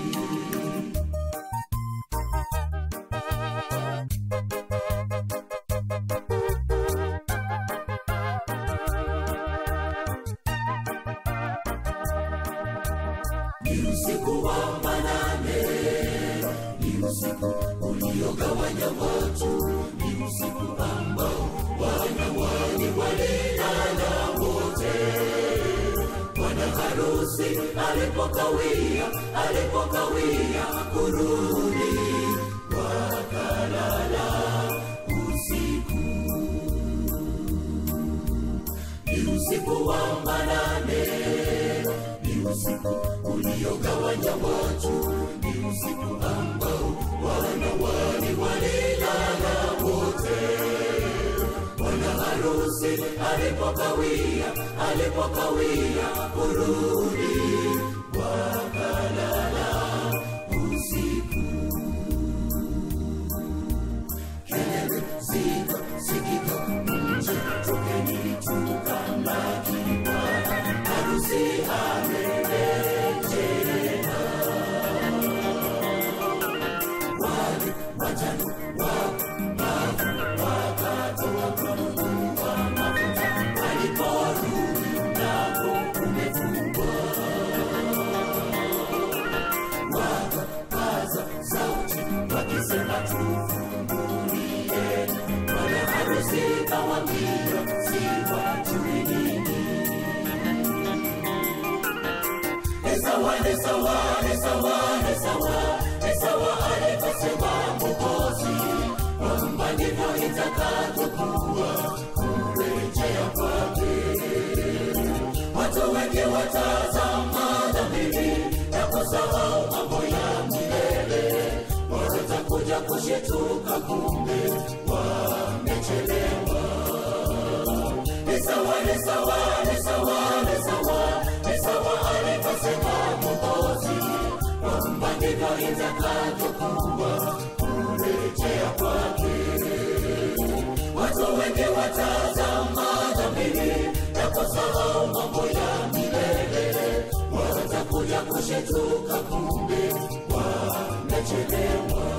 ni usiku wa manane ni usiku uliogawanya watu ni usiku ambao wanawali walilala wote bwana harusi alipokawia alipokawia kurudi wakalala usiku ni usiku wa manane ni usiku uliogawanya watu ni usiku ambao wanawali walilala wote bwana harusi alipokawia alipokawia kurudi wakalala usiku kelele zika sikika nje tokeni tukamlaki bwana harusi amerejea wale watano wapumbavu wakatoa kwa Mungu wa mafuta waliporudi mlango umefungwa wakapaza sauti wakisema tufungulie bwana harusi kawambia siwajui nini Esawa, Esawa, Esawa, Esawa, Esawa aliposema Mwokozi watazama dhamiri na kusahau mambo ya milele watakuja kushituka kumbe wamechelewa ni sawa ni sawa ni sawa ni sawa ni sawa alivyosema mwokozi kwamba ndivyo itakavyokuwa kurejea kwake watu wengi watazama dhamiri na kusahau mambo ya milele watakuja kushituka kumbe wamechelewa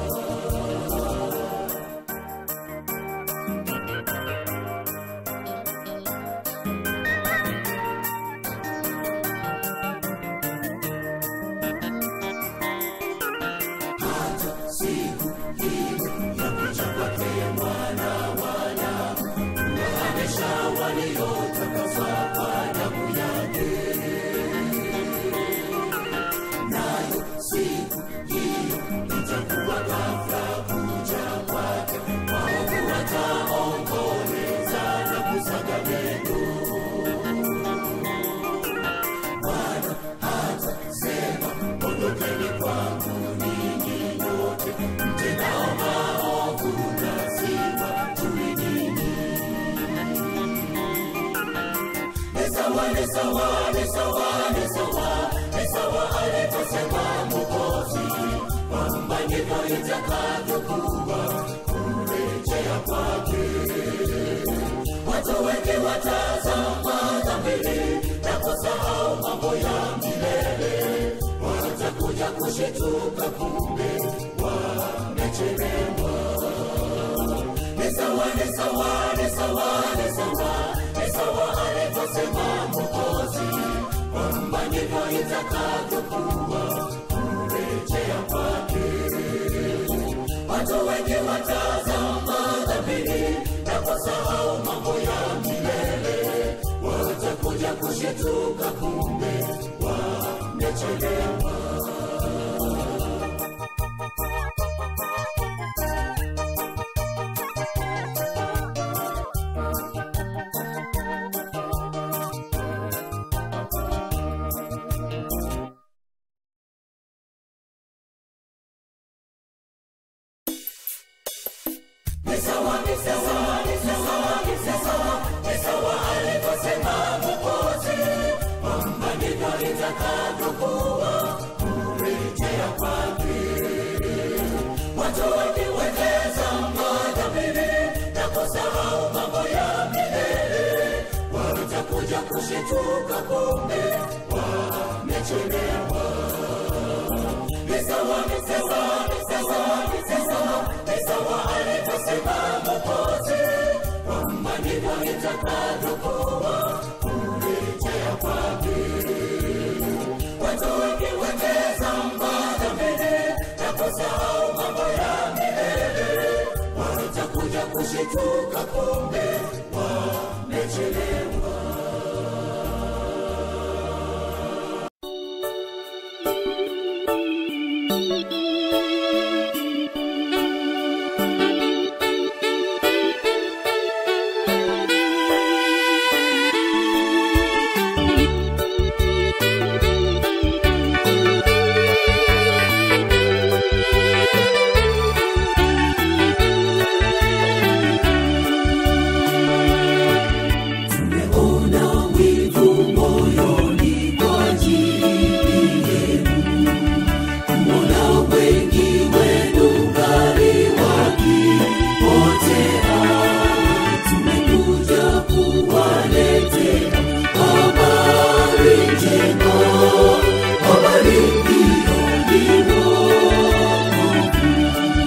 siku hiyo ya kuja kwake mwana wana kuwahamisha waliotakaswa kwa damu yake nayo siku hiyo itakuwa ghafla kuja kwake waovu wataomboleza na kusaga meno bwana hatasema ondokeni kwangu ninyi nyote mtendao maovu lazima tuinini ni sawa ni sawa ni sawa ni sawa ni sawa alivyosema mwokozi kwamba ndivyo itakavyokuwa kurejea kwake watu wengi watazama dhamiri na kusahau mambo ya milele watakuja kushituka kumbe wamechelewa ni sawa ni sawa ni sawa ni sawa ni sawa alivyosema mwokozi kwamba ndivyo itakavyokuwa kurejea kwake watu wengi watazama dhamiri na kusahau mambo ya milele watakuja kushituka kumbe wamechelewa ni sawa ni sawa ni sawa ni sawa ni sawa alivyosema mwokozi kwamba ndivyo itakavyokuwa kurejea kwake watu wengi watazama dhamiri na kusahau mambo ya milele watakuja kushituka kumbe wamechelewa ni sawa ni sawa ni sawa ni sawa ni sawa alivyosema mwokozi kwamba ndivyo itakavyokuwa kurejea kwake watu wengi watazama dhamiri na kusahau mambo ya milele watakuja kushituka kumbe wamechelewa tumeona wivu moyoni kwa ajili yenu kumona wengi wenu ngali wakipotea tumekuja kuwaletea habari njema habari hiyo ni wokovu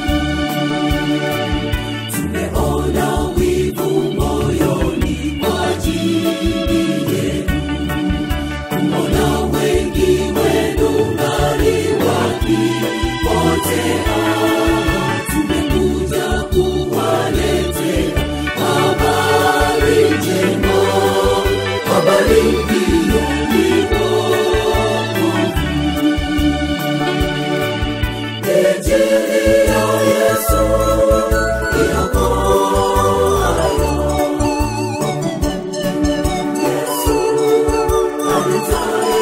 tumeona wivu moyoni kwa ajili yenu kumona wengi wenu ngali wakipotea tumekuja kuwaletea habari njema habari hiyo ni wokovu Injili ya Yesu iokoayo. Yesu alitaya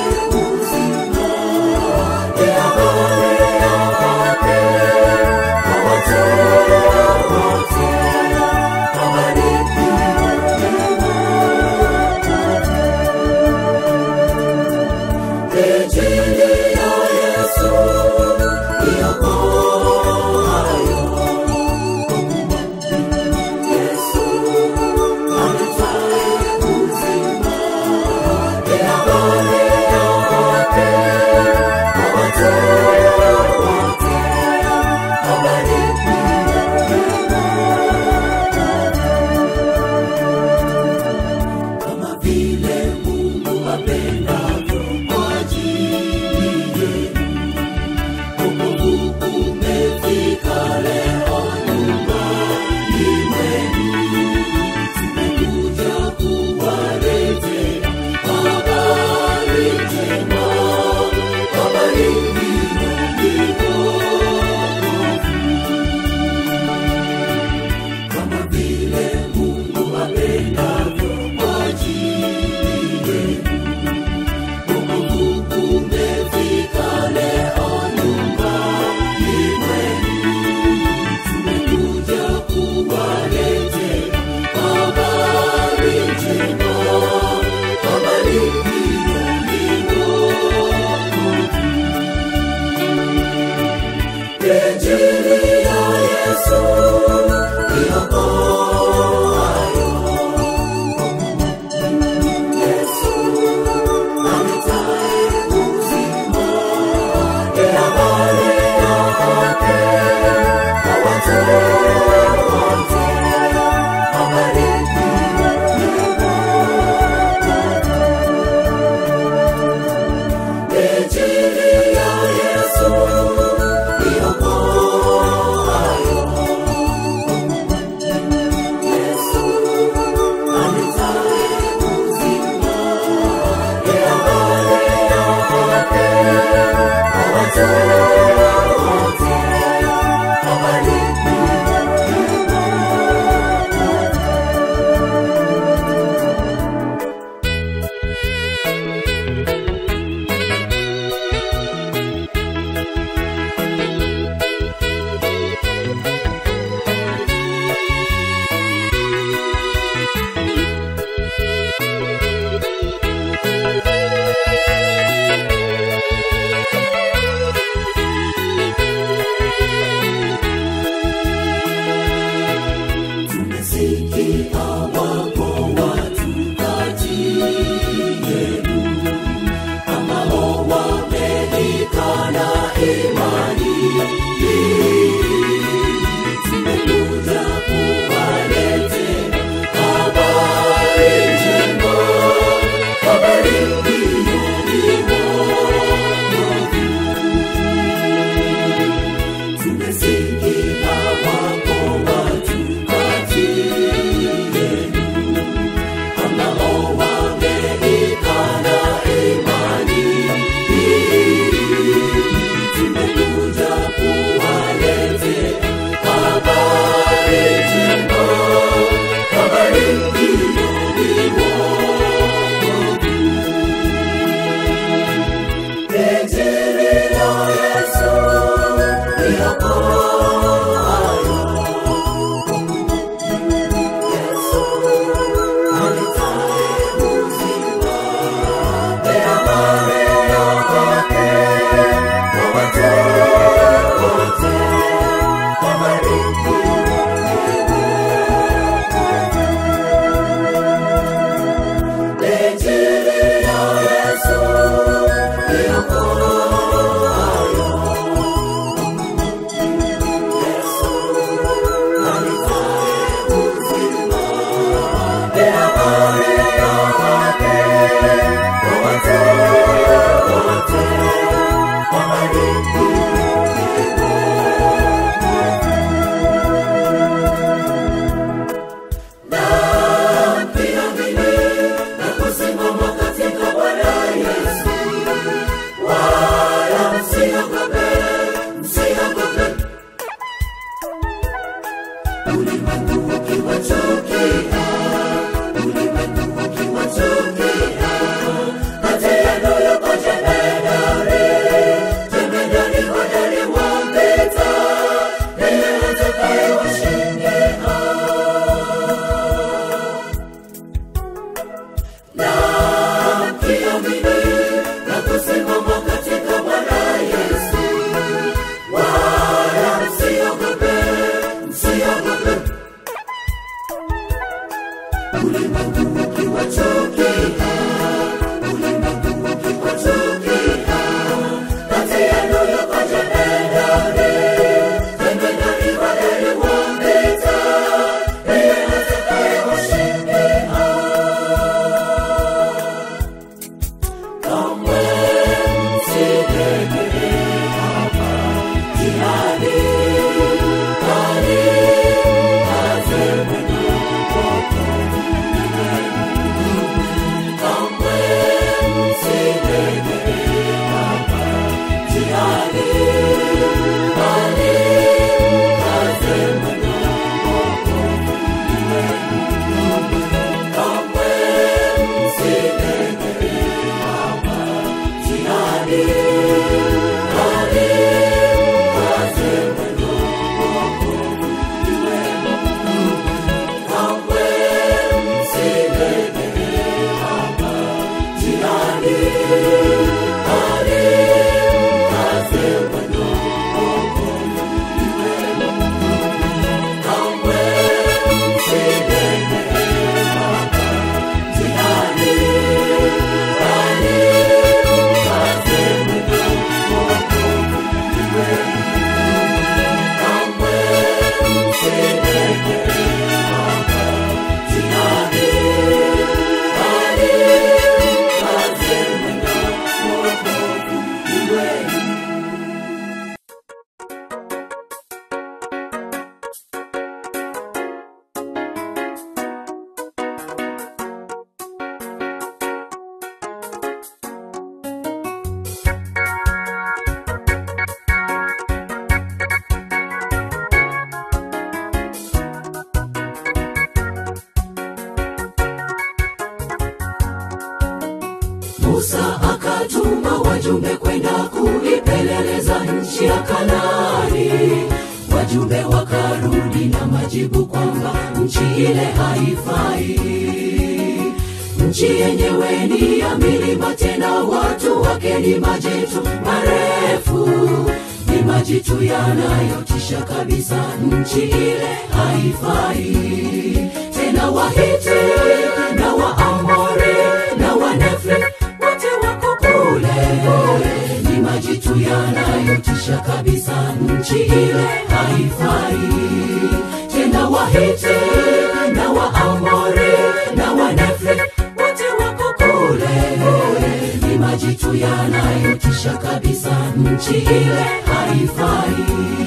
musa akatuma wajumbe kwenda kuipeleleza nchi ya kanani wajumbe wakarudi na majibu kwamba nchi ile haifai nchi yenyewe ni ya milima tena watu wake ni majitu marefu ni majitu yanayotisha kabisa nchi ile haifai tena wahiti na waamori na wanefri wote wako kule ni majitu yanayotisha kabisa nchi ile haifai tena wahiti na waamori na wanefri wote wako kule ni majitu yanayotisha kabisa nchi ile haifai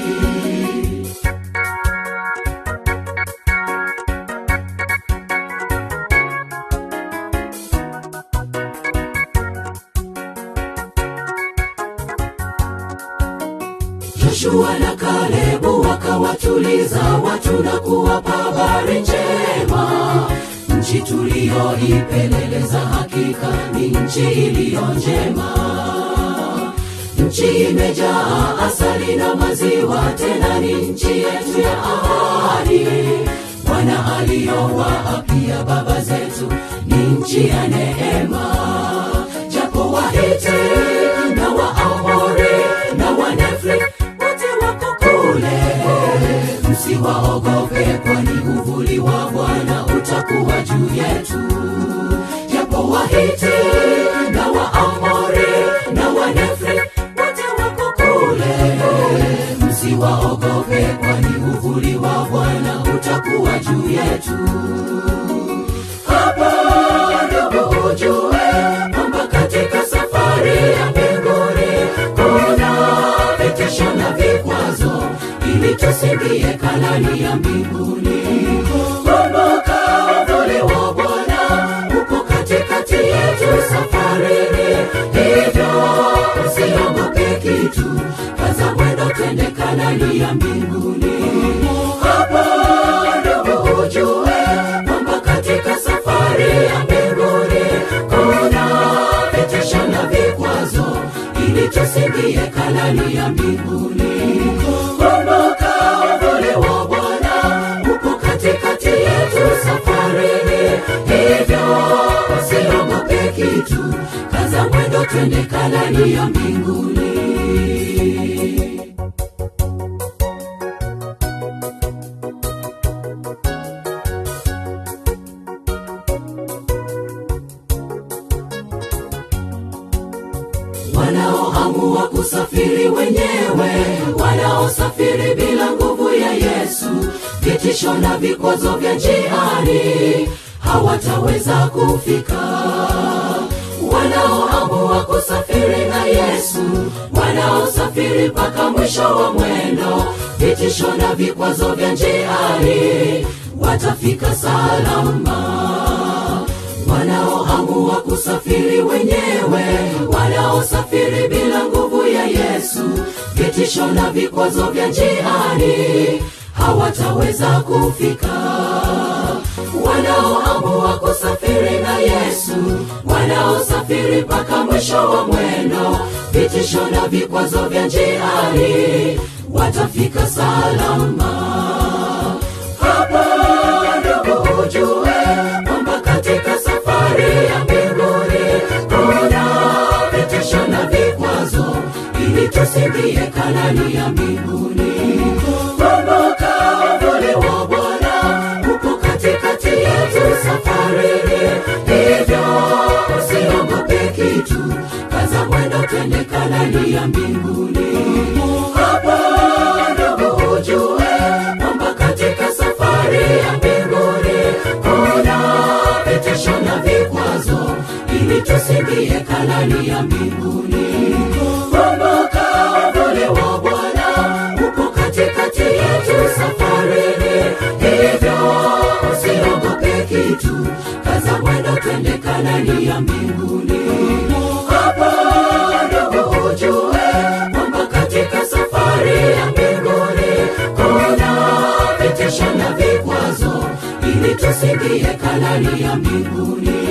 Joshua na Kalebu wakawatuliza watu na kuwapa habari njema. Nchi tuliyoipeleleza hakika ni nchi iliyo njema. Nchi imejaa asali na maziwa, tena ni nchi yetu ya ahadi. Bwana aliyowaapia baba zetu ni nchi ya neema, japo Wahiti na Waamori na Wanefri wote wako kule, msiwaogope, kwani uvuli wa Bwana utakuwa juu yetu. Japo Wahiti na Waamori na Wanefri wote wako kule, msiwaogope, kwani uvuli wa Bwana utakuwa juu yetu. Hapa ndugu ujue kwamba katika safari ya mbinguni kuna vitisho na vikwazo ili tusimbie Kanani ya mbinguni. Kumbuka uvuli wa Bwana uko katikati yetu safarini, hivyo usiogope kitu, kaza mwendo twende Kanani ya mbinguni. Hapa ndugu ujue kwamba katika safari ya mbinguni kuna vitisho na vikwazo ili tusimbie Kanani ya mbinguni. Kumbuka uvuli wa Bwana uko katikati yetu safarini, hivyo usiogope kitu, kaza mwendo twende Kanani ya mbinguni. wanaoamua kusafiri wenyewe, wanaosafiri bila nguvu ya Yesu, vitisho na vikwazo vya njiani hawataweza kufika. Wanaoamua kusafiri na Yesu, wanaosafiri mpaka mwisho wa mwendo, vitisho na vikwazo vya njiani watafika salama wanaoamua kusafiri wenyewe, wanaosafiri bila nguvu ya Yesu, vitisho na vikwazo vya njiani hawataweza kufika. Wanaoamua kusafiri na Yesu, wanaosafiri mpaka mwisho wa mwendo, vitisho na vikwazo vya njiani watafika salama. Hapa ndugu ujue kwamba katika safari ya mbinguni kuna vitisho na vikwazo ili tusimbie Kanani ya mbinguni. Kumbuka uvuli wa Bwana uko katikati yetu safarini, hivyo usiogope kitu, kaza mwendo twende Kanani ya mbinguni. Hapa ndugu ujue kwamba katika safari ya mbinguni kuna vitisho na vikwazo ili tusimbie Kanani ya mbinguni. Kumbuka uvuli wa Bwana uko katikati yetu safarini, hivyo usiogope kitu, kaza mwendo twende Kanani ya mbinguni. Hapa ndugu ujue kwamba katika safari ya mbinguni kuna vitisho na vikwazo ili tusimbie Kanani ya mbinguni.